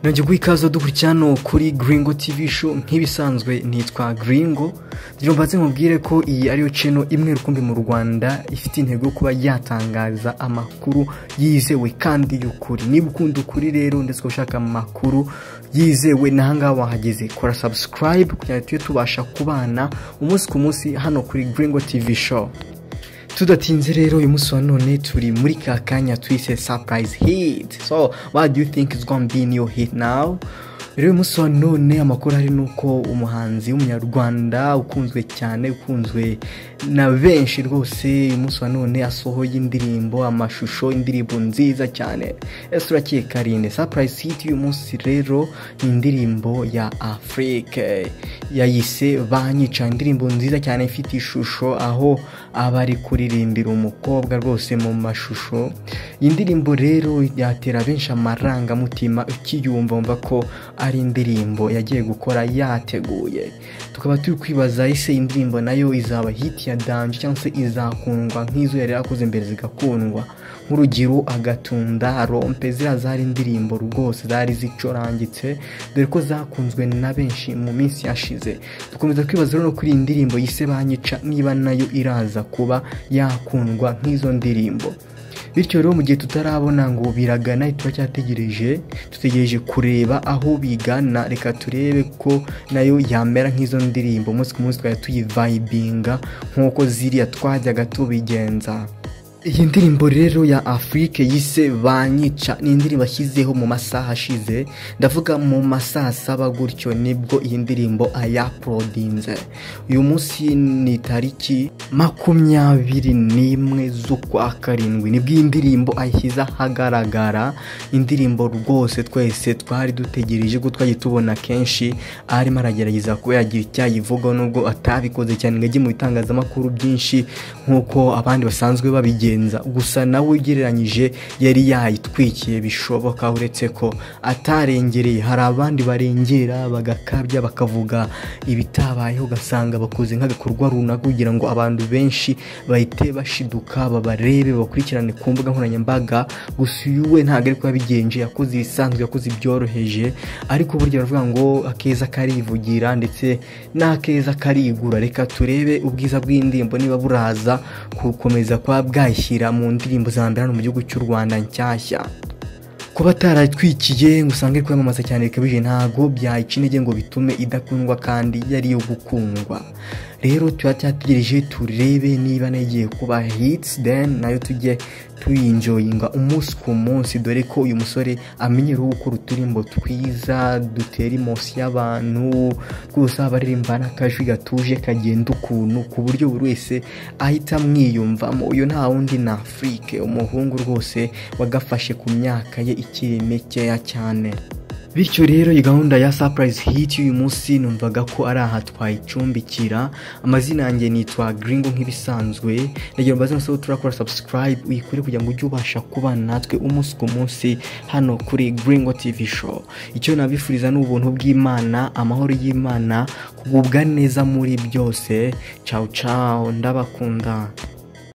nongeye guha ikaze dukurikira hano kuri giringo tivi sho nk'ibisanzwe nitwa giringo reba nze mubwire ko iyi ariyo ceno imwe rukumbi mu rwanda ifite intego yo kuba yatangaza amakuru yizewe kandi y'ukuri niba ukunda ukuri rero ndetse ushaka amakuru yizewe n'ahangaha wahageze kora sabusikarayibe kugira ngo tujye tubasha kubana umunsi ku munsi hano kuri giringo tivi sho tudatinze rero uyu munsi wa none turi muri ka kanya twise surprise hit so what do you think is gonna be in your hit now rero uyu munsi wa none amakuru ari nuko umuhanzi w'umunyarwanda ukunzwe cyane ukunzwe na benshi rwose uyu munsi wa none asohoye indirimbo amashusho indirimbo nziza cyane ese urakiye karinde surprise hit y'uyu munsi rero ni indirimbo ya afurike yayise banyica indirimbo nziza cyane ifite ishusho aho aba ari kuririmbira umukobwa rwose mu mashusho iyi ndirimbo rero yatera benshi amarangamutima ukiyumva wumva ko ari indirimbo yagiye gukora yateguye tukaba turi kwibaza ese indirimbo nayo izaba hiti ya danje cyangwa se izakundwa nk'izo yari yarakoze mbere zigakundwa nk'urugero agatunda rompe ziriya zari indirimbo rwose zari zicurangitse dore ko zakunzwe na benshi mu minsi yashize dukomeza kwibaza rero kuri iyi ndirimbo yise banyica niba nayo iraza kuba yakundwa nk'izo ndirimbo bityo rero mu gihe tutarabona ngo biragana turacyategereje dutegereje kureba aho bigana reka turebe ko nayo yamera nk'izo ndirimbo umunsi ku munsi twajya tuyivayibinga nk'uko ziriya twajyaga tubigenza iyi ndirimbo rero ya afurike yise banyica ni indirimbo ashyizeho mu masaha ashize ndavuga mu masaha asaba gutyo nibwo iyi ndirimbo ayaporodinze uyu munsi ni tariki makumyabiri n'imwe z'ukwa karindwi nibwo iyi ndirimbo ayishyize ahagaragara indirimbo rwose twese twari dutegereje ko twajya tubona kenshi arimo aragerageza kuba yagira icyo ayivuga nubwo atabikoze cyane ngo ajye mu bitangazamakuru byinshi nk'uko abandi basanzwe babigira gusa nawe ugereranyije yari yayitwikiye bishoboka uretse ko atarengereye hari abandi barengera bagakabya bakavuga ibitabayeho ugasanga bakoze nk'agakorwa runaka kugira ngo abantu benshi bahite bashiduka babarebe bakurikirane ku mbuga nkoranyambaga gusa uyu we ntabwo ari kubigenje yakoze ibisanzwe yakoze ibyoroheje ariko burya baravuga ngo akeza karivugira ndetse n'akeza karigura reka turebe ubwiza bw'indirimbo niba buraza gukomeza kwa bwayi ayishyira mu ndirimbo za mbere hano mu gihugu cy'u Rwanda nshyashya kuba ataratwikiye ngo usange kwiyamamaza cyane bikabije ntabwo byayica intege ngo bitume idakundwa kandi yari yo gukundwa rero tuba cyategereje turebe niba nagiye kuba hitsi deni nayo tujye tuyinjoyinga umunsi ku munsi dore ko uyu musore amenyerewe gukora uturimbo twiza dutera imosi y'abantu rwose abaririmba n'akajwi gatuje kagenda ukuntu ku buryo buri wese ahita amwiyumvamo uyu nta wundi ni afurike umuhungu rwose wagafashe ku myaka ye ikiri mikeya cyane bityo rero iyi gahunda ya sapurayizi hiti y'uyu munsi numvaga ko ari aha twayicumbikira amazina yanjye nitwa giringo nk'ibisanzwe ndagira ngo mbaze ngo turakora sabusikarayibe uyikore kugira ngo ujye ubasha kubana natwe umunsi ku munsi hano kuri giringo tivi sho icyo nabifuriza ni ubuntu bw'imana amahoro y'imana kugubwa neza muri byose cawu cawu ndabakunda